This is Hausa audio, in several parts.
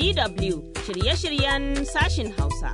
DW shirye-shiryen sashin Hausa.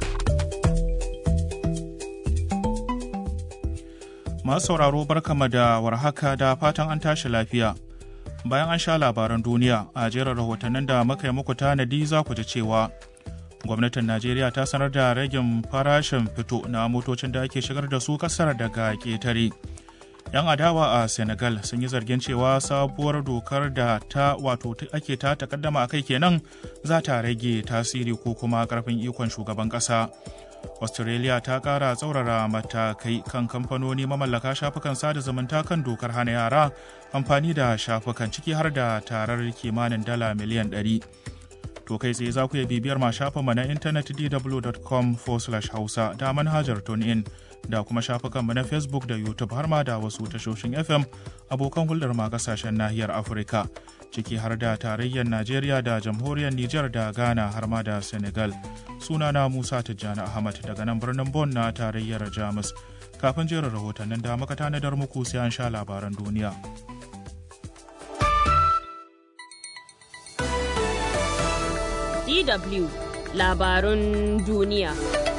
Masu sauraro barkama da warhaka da fatan an tashi lafiya. Bayan an sha labaran duniya a jerin rahotannin da muka yi muku tanadi za ku ji cewa gwamnatin Najeriya ta sanar da ragin farashin fito na motocin da ake shigar da su kasar daga ƙetare. 'Yan adawa a Senegal sun yi zargin cewa sabuwar dokar da ta wato ake ta takaddama a kai kenan za ta rage tasiri ko kuma karfin ikon shugaban ƙasa. australia ta kara tsaurara matakai kan kamfanoni mamallaka shafukan sada zumunta kan dokar hana yara amfani da shafukan ciki har da tarar kimanin dala miliyan 100 to kai tsaye za ku iya bibiyar ma shafinmu na intanet dw.com hausa da manhajar tunein da kuma shafukanmu na facebook da youtube har ma da wasu tashoshin fm abokan hulɗar ma kasashen nahiyar afirka ciki har da tarayyar najeriya da jamhuriyar niger da ghana har ma da senegal sunana musa tijjani ahmad daga nan birnin bon na tarayyar jamus kafin jerin rahotannin da muka tanadar muku sai an sha labaran duniya DW labarun duniya.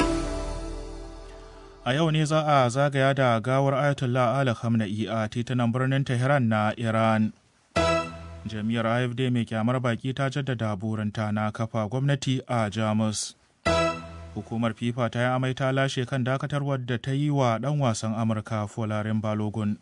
A yau ne za a zagaya da gawar Ayatollah Ali Khamenei a titunan birnin Tehran na Iran. Jami'ar AFD mai kyamar baki ta jaddada burinta na kafa gwamnati a Jamus. Hukumar FIFA ta yi amai ta lashe kan dakatarwar da ta yi wa ɗan wasan Amurka Folarin Balogun.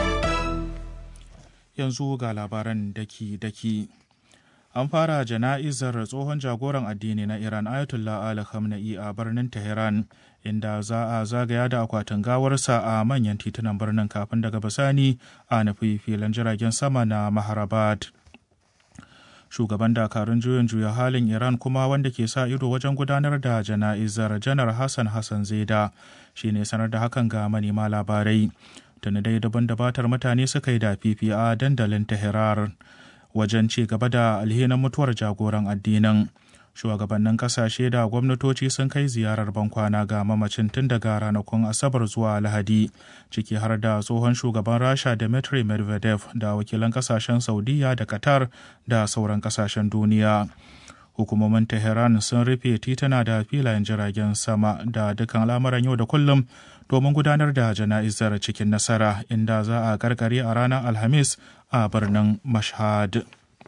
Yanzu ga labaran daki-daki. an fara jana'izar tsohon jagoran addini na iran ayatollah ali khamenei a birnin tehran inda za a zagaya da akwatin gawarsa a manyan titunan birnin kafin daga bisani a nufi filin jiragen sama na maharabad shugaban dakarun juyin juya halin iran kuma wanda ke sa ido wajen gudanar da jana'izar janar hassan hassan zeda shine sanar da hakan ga manema labarai tuni dai daban dabatar mutane suka yi da fifi a dandalin tehran wajen ci gaba da alhinin mutuwar jagoran addinin shugabannin kasashe da gwamnatoci sun kai ziyarar bankwana ga mamacin tun daga ranakun asabar zuwa lahadi ciki har da tsohon shugaban rasha dmitry medvedev da wakilan kasashen saudiya da qatar da sauran kasashen duniya hukumomin tehran sun rufe tituna da filayen jiragen sama da dukkan al'amuran yau da kullum domin gudanar da jana'izar cikin nasara inda za a karkare a ranar alhamis a birnin mashhad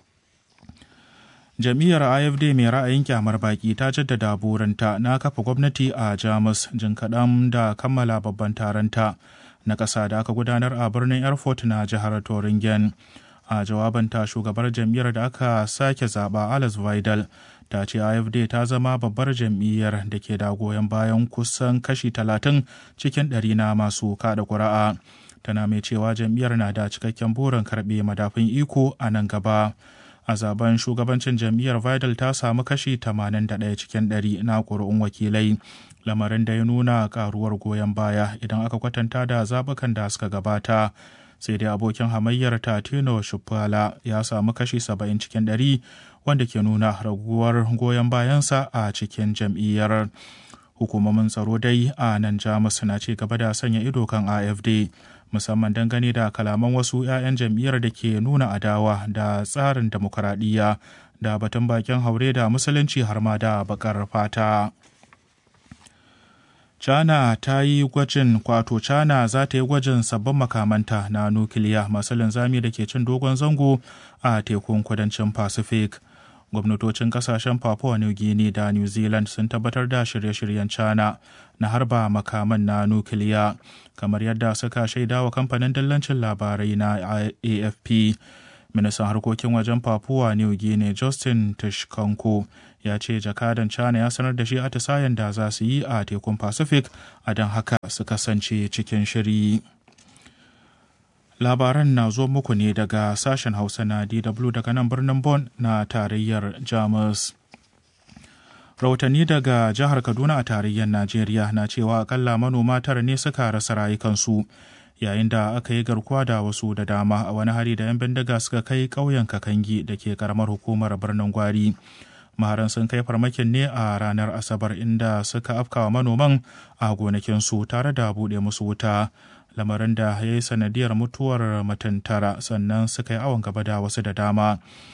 jam'iyyar afd mai ra'ayin kyamar baki ta jaddada burinta na kafa gwamnati a jamus jin kaɗan da kammala babban taronta na ƙasa da aka gudanar a birnin erfurt na jihar toringen a jawabanta shugabar jam'iyyar da aka sake zaɓa alice vidal ta ce afd ta zama babbar jam'iyyar da ke da goyon bayan kusan kashi talatin cikin ɗari na masu kaɗa ƙuri'a tana mai cewa jam'iyyar na da cikakken burin karɓe madafin iko a nan gaba a zaben shugabancin jam'iyyar vidal ta samu kashi 81 cikin 100 na ƙuri'un wakilai lamarin da ya nuna karuwar goyon baya idan aka kwatanta da zaɓukan da suka gabata sai dai abokin hamayyar tatino shufala ya samu kashi 70 cikin 100 wanda ke nuna raguwar goyon bayansa a cikin jam'iyyar hukumomin tsaro dai a nan jamus na ci gaba da sanya ido kan afd musamman dangane da kalaman wasu 'ya'yan jam'iyyar da ke nuna adawa da tsarin demokuraɗiyya da batun bakin haure da musulunci har ma da bakar fata. China ta yi gwajin kwato China za ta yi gwajin sabbin makamanta na nukiliya masu linzami da ke cin dogon zango a tekun kudancin Pacific. gwamnatocin kasashen papua new guinea da new zealand sun tabbatar da shirye-shiryen china na harba makaman na nukiliya kamar yadda suka shaida wa kamfanin dillancin labarai na afp ministan harkokin wajen papua new guinea justin tishkanko ya ce jakadan china ya sanar da shi atisayen da za su yi a tekun pacific a don haka su kasance cikin shiri labaran na zo muku ne daga sashen hausa na dw daga nan birnin Bon na tarayyar jamus rahotanni daga jihar kaduna a tarayyar najeriya na cewa akalla manoma tara ne suka rasa rayukansu yayin da aka yi garkuwa da wasu da dama a wani hari da 'yan bindiga suka kai ƙauyen kakangi da ke karamar hukumar birnin gwari maharan sun kai farmakin ne a ranar asabar inda suka afkawa manoman a gonakinsu tare da buɗe musu wuta lamarin da ya yi sanadiyar mutuwar mutum tara sannan suka yi awon gaba da wasu da dama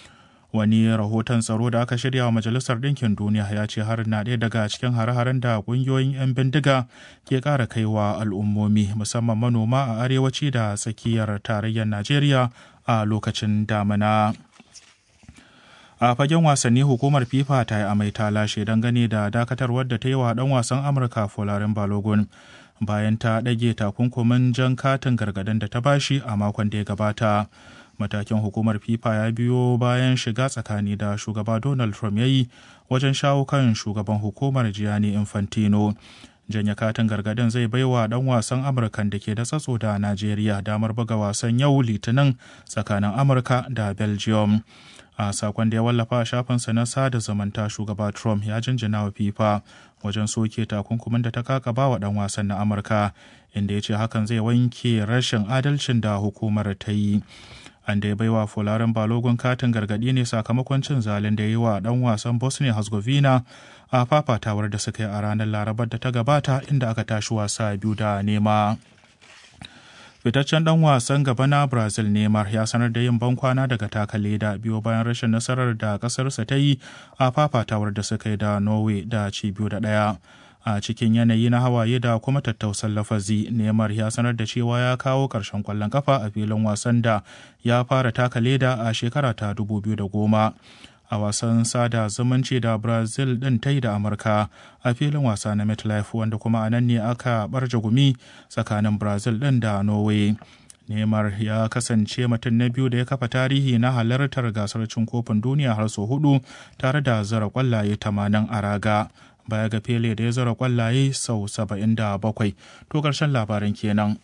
wani rahoton tsaro da aka shirya wa majalisar ɗinkin duniya ya ce har na ɗaya daga cikin hare-haren da ƙungiyoyin 'yan bindiga ke ƙara kaiwa al'ummomi musamman manoma a arewaci da tsakiyar tarayyar najeriya a lokacin damina a fagen wasanni hukumar fifa ta yi amai ta lashe dangane da dakatarwar da ta yi wa dan wasan amurka folarin balogun bayan ta ɗage takunkumin jan katin gargadin da ta bashi a makon da ya gabata matakin hukumar fifa ya biyo bayan shiga tsakani da shugaba donald trump ya yi wajen shawo kan shugaban hukumar gianni infantino janya katin gargadin zai baiwa dan wasan amurkan da ke da tsatso da najeriya damar buga wasan yau litinin tsakanin amurka da belgium a sakon da ya wallafa a shafinsa na sada zamanta shugaba trump ya jinjina wa fifa wajen soke takunkumin da ta kakaba wa dan wasan na amurka inda ya ce hakan zai wanke rashin adalcin da hukumar ta yi an da ya baiwa fularin balogun katin gargadi ne sakamakon cin zalin da ya yi wa dan wasan bosnia herzegovina a fafatawar da suka yi a ranar larabar da ta gabata inda aka tashi wasa biyu da nema fitaccen dan wasan gaba na brazil neymar ya sanar da yin bankwana daga taka leda biyo bayan rashin nasarar da kasarsa ta yi a fafatawar da suka yi da norway da ci biyu da daya a cikin yanayi na hawaye da kuma tattausan lafazi neymar ya sanar da cewa ya kawo ƙarshen kwallon kafa a filin wasan da ya fara taka leda a shekara ta 2010 a wasan sada zumunci da brazil din ta yi da amurka a filin wasa na metlife wanda kuma a nan ne aka barje gumi tsakanin brazil din da norway neymar ya kasance mutum na biyu da ya kafa tarihi na halartar gasar cin kofin duniya har sau hudu tare da zara kwallaye 80 a raga baya ga fele da ya zara kwallaye sau 77 to karshen labaran kenan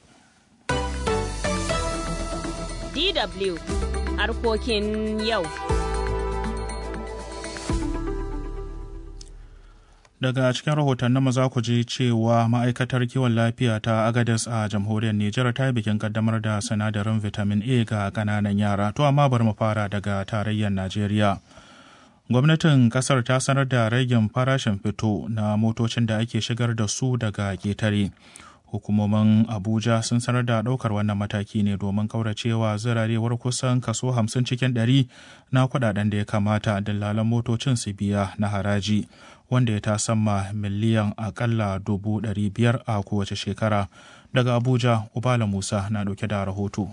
DW harkokin yau. daga cikin rahotannin maza ku ji cewa ma'aikatar kiwon lafiya ta agadas a jamhuriyar Nijar ta yi bikin kaddamar da sinadarin vitamin A ga kananan yara to amma bari mu fara daga tarayyar Najeriya. Gwamnatin kasar ta sanar da ragin farashin fito na motocin da ake shigar da su daga ketare. Hukumomin Abuja sun sanar da ɗaukar wannan mataki ne domin kauracewa zirarewar kusan kaso 50 cikin 100 na kudaden da ya kamata dillalan motocin su biya na haraji. wanda ya tasamma miliyan akalla dubu ɗari biyar a kowace shekara daga abuja ubala musa na ɗauke da rahoto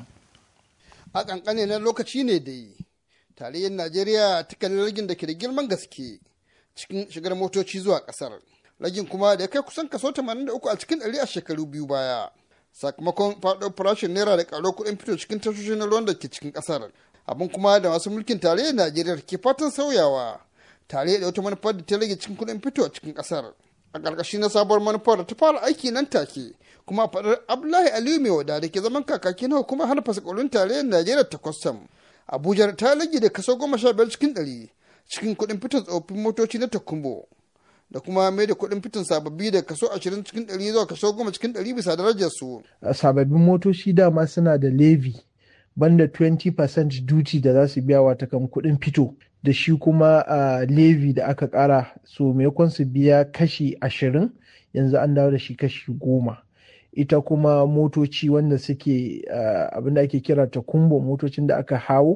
a ƙanƙane na lokaci ne da yi tarayyar najeriya ta kalli ragin da ke da girman gaske cikin shigar motoci zuwa ƙasar ragin kuma da ya kai kusan kaso 83 a cikin ɗari a shekaru biyu baya sakamakon faɗo farashin naira da ƙaro kuɗin fito cikin tashoshin na ruwan da ke cikin ƙasar abin kuma da masu mulkin tarayyar najeriya ke fatan sauyawa tare da wata manufar da ta rage cikin kuɗin fito a cikin ƙasar a ƙarƙashi na sabuwar manufar da ta fara aiki nan take kuma faɗar abdullahi aliyu mai wada da ke zaman kakaki na hukumar hana fasakolin tarayyar najeriya ta kwastam abuja ta rage da kaso goma sha biyar cikin ɗari cikin kuɗin fiton tsofaffin motoci na takumbo da kuma mai da kuɗin fitin sababbi da kaso ashirin cikin ɗari zuwa kaso goma cikin ɗari bisa darajar su. sababbin motoci dama suna da levy banda 20% duty da za su biya wata kan kuɗin fito da shi kuma a levy da aka ƙara so maimakon su biya kashi ashirin yanzu an dawo da shi kashi goma ita kuma motoci wanda suke abinda ake kira ta kumbo motocin da aka hawo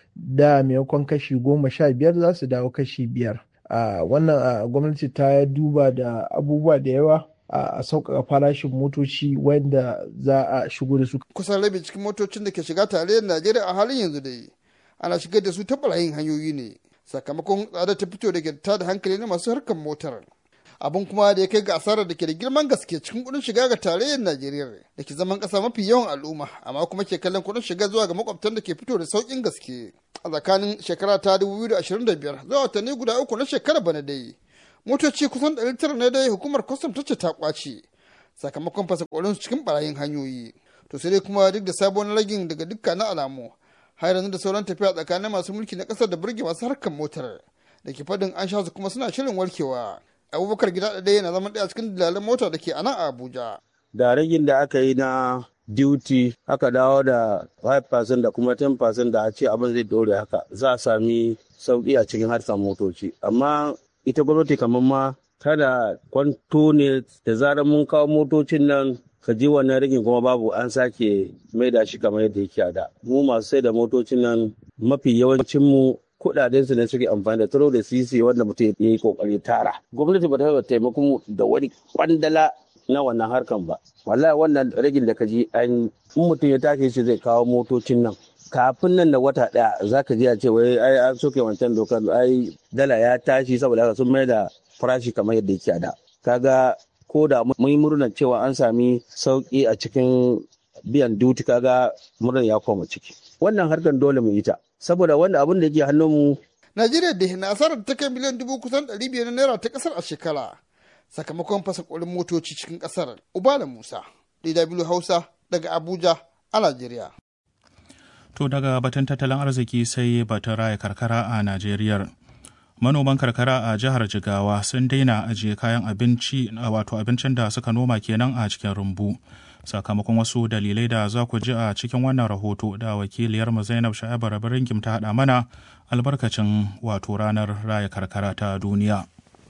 da maimakon kashi goma sha biyar za su dawo kashi biyar wannan gwamnati ta duba da abubuwa da yawa a sauƙaƙa farashin motoci wanda za a shigo da su. Kusan rabi cikin motocin da ke shiga tarayyar Najeriya a halin yanzu dai ana shigar da su ta ɓarayin hanyoyi ne sakamakon tsada ta fito da ke ta da hankali na masu harkar motar. Abin kuma da ya kai ga asarar da ke da girman gaske cikin kuɗin shiga ga tarayyar Najeriya da ke zaman ƙasa mafi yawan al'umma amma kuma ke kallon kuɗin shiga zuwa ga makwabtan da ke fito da sauƙin gaske. A tsakanin shekara ta 2025 zuwa watanni guda uku na shekarar bana dai. motoci kusan 900 ne dai hukumar kwastam ta ce ta kwace sakamakon fasa su cikin barayin hanyoyi to sai dai kuma duk da sabon ragin daga dukkanin alamu har yanzu da sauran tafiya tsakanin masu mulki na kasar da burge masu harkar motar da ke fadin an sha su kuma suna shirin warkewa abubakar gida ɗaya yana zama ɗaya cikin dalalan mota da ke a nan a abuja da ragin da aka yi na duty aka dawo da 5% da kuma 10% da a ce abin zai dore haka za a sami sauki a cikin harkar motoci amma ita gwamnati kamar ma kada kwanto ne da zarar mun kawo motocin nan ka ji wannan rigin kuma babu an sake mai da shi kamar yadda yake a da mu masu sai da motocin nan mafi yawancin mu kuɗaɗen su ne suke amfani da taro da sisi wanda mutum ya yi kokari tara gwamnati ba ta taimako mu da wani kwandala na wannan harkan ba wallahi wannan ragin da ka ji an in mutum ya tashi shi zai kawo motocin nan kafin nan da wata daya zaka ji a ce wai ai an soke wancan dokar ai dala ya tashi saboda haka sun mai da farashi kamar yadda yake a da kaga ko da mun yi murnar cewa an sami sauki a cikin biyan duti kaga murnar ya koma ciki wannan harkar dole mu yi ta saboda wanda abin da yake hannunmu Najeriya da na asarar ta kai miliyan dubu kusan ɗari biyar na naira ta ƙasar a shekara sakamakon fasa ƙorin motoci cikin ƙasar. Ubala Musa, DW Hausa daga Abuja a Najeriya. To daga batun tattalin arziki sai batun raya karkara a Najeriya. Manoman karkara a jihar Jigawa sun daina ajiye kayan abinci wato abincin da suka noma kenan a cikin rumbu. Sakamakon wasu dalilai da za ku ji a cikin wannan rahoto da wakiliyarmu Zainab Sha'abu Rabiringim ta haɗa mana albarkacin wato ranar raya karkara ta duniya.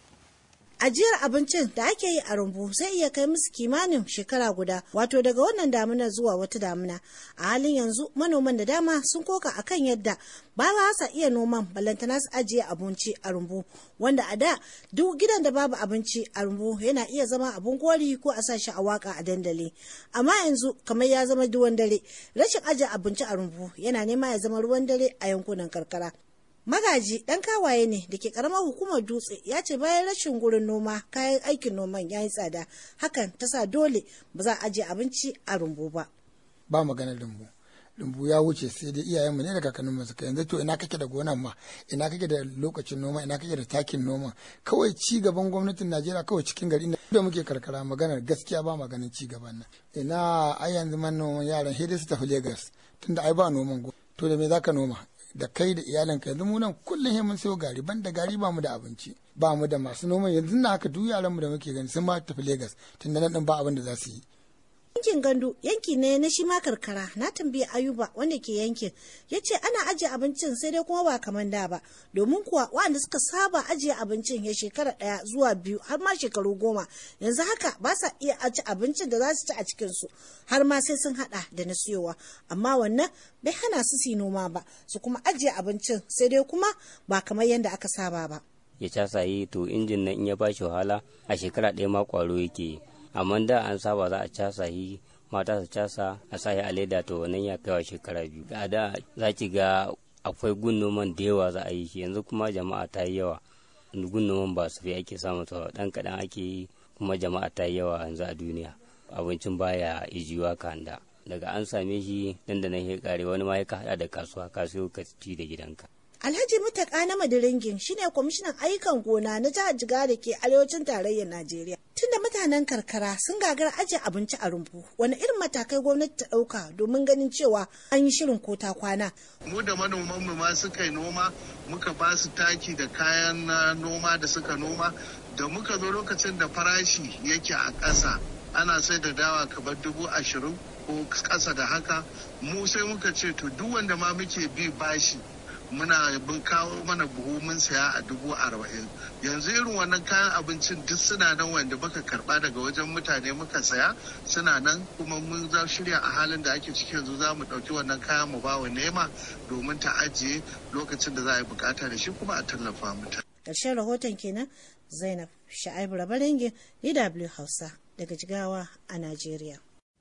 ajiyar abincin da ake yi a rumbu zai iya kai musu kimanin shekara guda wato daga wannan damuna zuwa wata damuna a halin yanzu manoman da dama sun koka akan yadda ba za sa iya noman balantana su ajiye abinci a rumbu wanda a da duk gidan da babu abinci a rumbu yana iya zama abun gori ko a sa shi a waka a dandali amma yanzu kamar ya zama duwan dare rashin ajiye abinci a rumbu yana nema ya zama ruwan dare a yankunan karkara Magaji ɗan kawaye ne da ke ƙaramar hukumar dutse ya ce bayan rashin gurin noma kayan aikin noman ya yi tsada hakan ta sa dole ba za a ajiye abinci a rumbu ba. Ba maganar rumbu. Rumbu ya wuce sai dai iyayenmu ne da kakanninmu suka yanzu to ina kake da gonan ma ina kake da lokacin noma ina kake da takin noma kawai ci gaban gwamnatin Najeriya kawai cikin gari da muke karkara maganar gaskiya ba maganin ci gaban nan ina ai yanzu manoman yaran hidai su tafi Lagos tunda ai ba noman to da me zaka noma da kai da iyalinka yanzu mu nan kullum mun sayo gari ban da gari ba mu da abinci ba mu da masu noma yanzu na haka duk yaran mu da muke gani sun ma tafi Lagos tunda nan din ba abin da za su yi yankin gandu yanki ne na shi ma karkara na tambayi ayuba wanda ke yankin ya ce ana ajiye abincin sai dai kuma ba kamar da ba domin kuwa waɗanda suka saba ajiye abincin ya shekara ɗaya zuwa biyu har ma shekaru goma yanzu haka ba sa iya aji abincin da za su ci a cikinsu har ma sai sun haɗa da na siyowa amma wannan bai hana su su noma ba su kuma ajiye abincin sai dai kuma ba kamar yadda aka saba ba ya casa yi to injin nan in ya bashi wahala a shekara ɗaya ma kwaro yake yi amma da an saba za a casa yi mata su casa a sa a leda to wannan ya kaiwa shekara biyu a da za ki ga akwai gun noman da yawa za a yi shi yanzu kuma jama'a ta yi yawa gun noman ba su fi ake samu to dan kaɗan ake yi kuma jama'a ta yi yawa yanzu a duniya abincin baya ijiyuwa kanda daga an same shi nan da nan ya kare wani ma ya hada da kasuwa ka siyo ka ci da gidanka Alhaji Mutaka na Madiringin shine kwamishinan ayyukan gona na jihar Jigawa da ke arewacin tarayyar Najeriya. Tunda mutanen karkara sun gagara ajiye abinci a rumbu, wani irin matakai gwamnati ta ɗauka domin ganin cewa an yi shirin ko ta kwana. Mu da manoman mu ma suka yi noma, muka ba su taki da kayan noma da suka noma, da muka zo lokacin da farashi yake a ƙasa. Ana sai da dawa kamar dubu ashirin ko ƙasa da haka, mu sai muka ce to duk wanda ma muke bi bashi muna bin kawo mana buhu mun saya a dubu arba'in yanzu irin wannan kayan abincin duk suna nan wanda muka karba daga wajen mutane muka saya suna nan kuma mun za shirya a halin da ake ciki yanzu za mu ɗauki wannan kayan mu ba wa nema domin ta ajiye lokacin da za a yi bukata da shi kuma a tallafa mata. Ƙarshen rahoton kenan Zainab Sha'aibu Rabaringin DW Hausa daga Jigawa a Najeriya.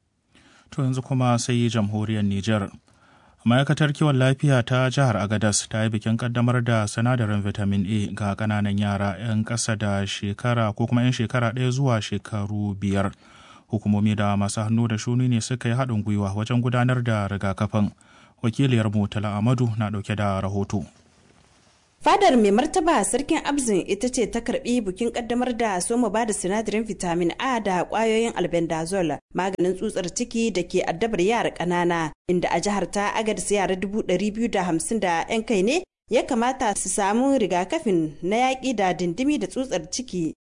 To yanzu kuma sai jamhuriyar Nijar. ma'aikatar kiwon lafiya ta jihar agadas ta yi bikin kaddamar da sinadarin vitamin a ga kananan yara 'yan ƙasa da shekara ko kuma 'yan shekara ɗaya zuwa shekaru biyar hukumomi da masu hannu da shuni ne suka yi haɗin gwiwa wajen gudanar da rigakafin wakiliyar mutala amadu na ɗauke da rahoto Fadar mai martaba sarkin Abzin ita ce ta karbi bukin kaddamar da soma ba da sinadarin vitamin A da kwayoyin albendazole maganin tsutsar ciki da ke addabar yara ƙanana inda a jihar ta agadis yara dubu ɗari biyu da hamsin da 'yan kai ne ya kamata su samu rigakafin na yaƙi da dindimi da tsutsar ciki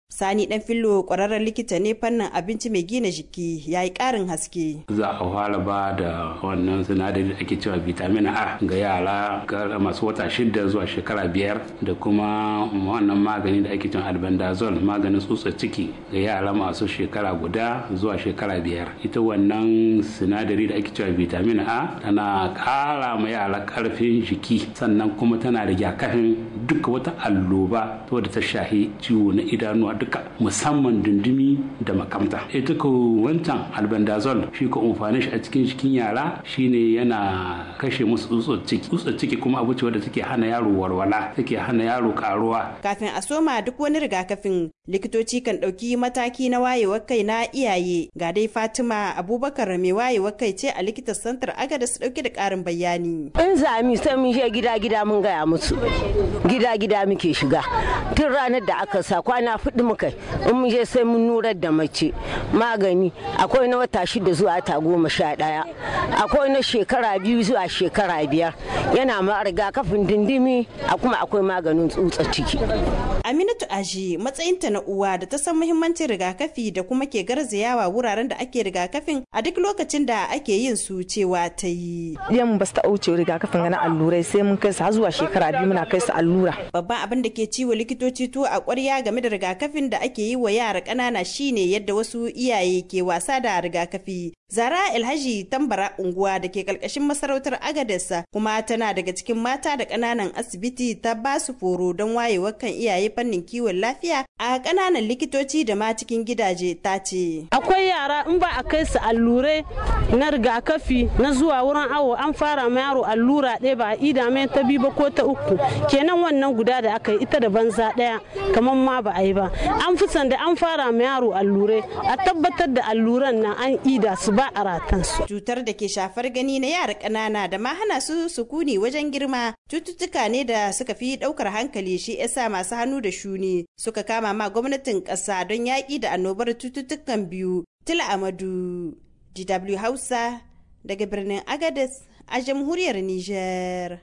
Sani dan fillo kwararren likita ne fannin abinci mai gina jiki ya yi ƙarin haske. Za a fara ba da wannan sinadari da ake cewa vitamin A ga yara masu wata shida zuwa shekara biyar da kuma wannan magani da ake cewa albendazole maganin tsutsar ciki ga yara masu shekara guda zuwa shekara biyar. Ita wannan sinadari da ake cewa vitamin A tana ƙara ma yara ƙarfin jiki sannan kuma tana rigakafin duka wata alloba wadda ta shahi ciwo na idanuwa duka musamman dundumi da makamta ita ko wancan albendazole shi ko amfanin shi a cikin cikin yara shine yana kashe musu tsutsar ciki tsutsar ciki kuma abu ce wadda take hana yaro walwala take hana yaro karuwa kafin a soma duk wani rigakafin likitoci kan ɗauki mataki na wayewar kai na iyaye ga dai fatima abubakar mai wayewar kai ce a likitan santar agada su ɗauki da ƙarin bayani in zami sai mun je gida gida mun gaya musu gida gida muke shiga tun ranar da aka sa kwana fudu muka in mun je sai mun nurar da mace magani akwai na wata shida zuwa ta goma sha ɗaya akwai na shekara biyu zuwa shekara biyar yana ma rigakafin dindimi a kuma akwai maganin tsutsa ciki aminatu aji matsayinta na uwa da ta san muhimmancin rigakafi da kuma ke garzayawa wuraren da ake rigakafin a duk lokacin da ake yin su cewa ta yi yan ba su ta wuce rigakafin na allurai sai mun kai su har zuwa shekara biyu muna kai su allura babban abin da ke ciwo likitoci to a ƙwarya game da rigakafin da ake yi wa yara ƙanana shine yadda wasu iyaye ke wasa da rigakafi Zara Alhaji Tambara unguwa da ke kalkashin masarautar Agadesa kuma tana daga cikin mata da ƙananan asibiti ta ba su foro don wayewar kan iyaye fannin kiwon lafiya a ƙananan likitoci da ma cikin gidaje ta ce. Akwai yara in ba a kai su allurai na rigakafi na zuwa wurin awo an fara ma yaro allura ɗaya ba a ida mai ta biyu ba ko ta uku kenan wannan guda da aka yi ita da banza ɗaya kamar ma ba a yi ba an fi da an fara ma yaro allurai a tabbatar da alluran nan an ida su ba a ratansu. Cutar da ke shafar gani na yara ƙanana da ma hana su sukuni wajen girma cututtuka ne da suka fi ɗaukar hankali shi yasa masu hannu da shuni suka kama ma gwamnatin ƙasa don yaƙi da annobar cututtukan biyu. Tila Amadu, DW Hausa, daga birnin Agadez a jamhuriyar Nijar.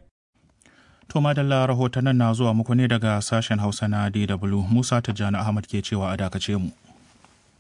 To madalla rahotannin na zuwa muku ne daga sashen Hausa na DW Musa Tijjani Ahmad ke cewa a dakace mu.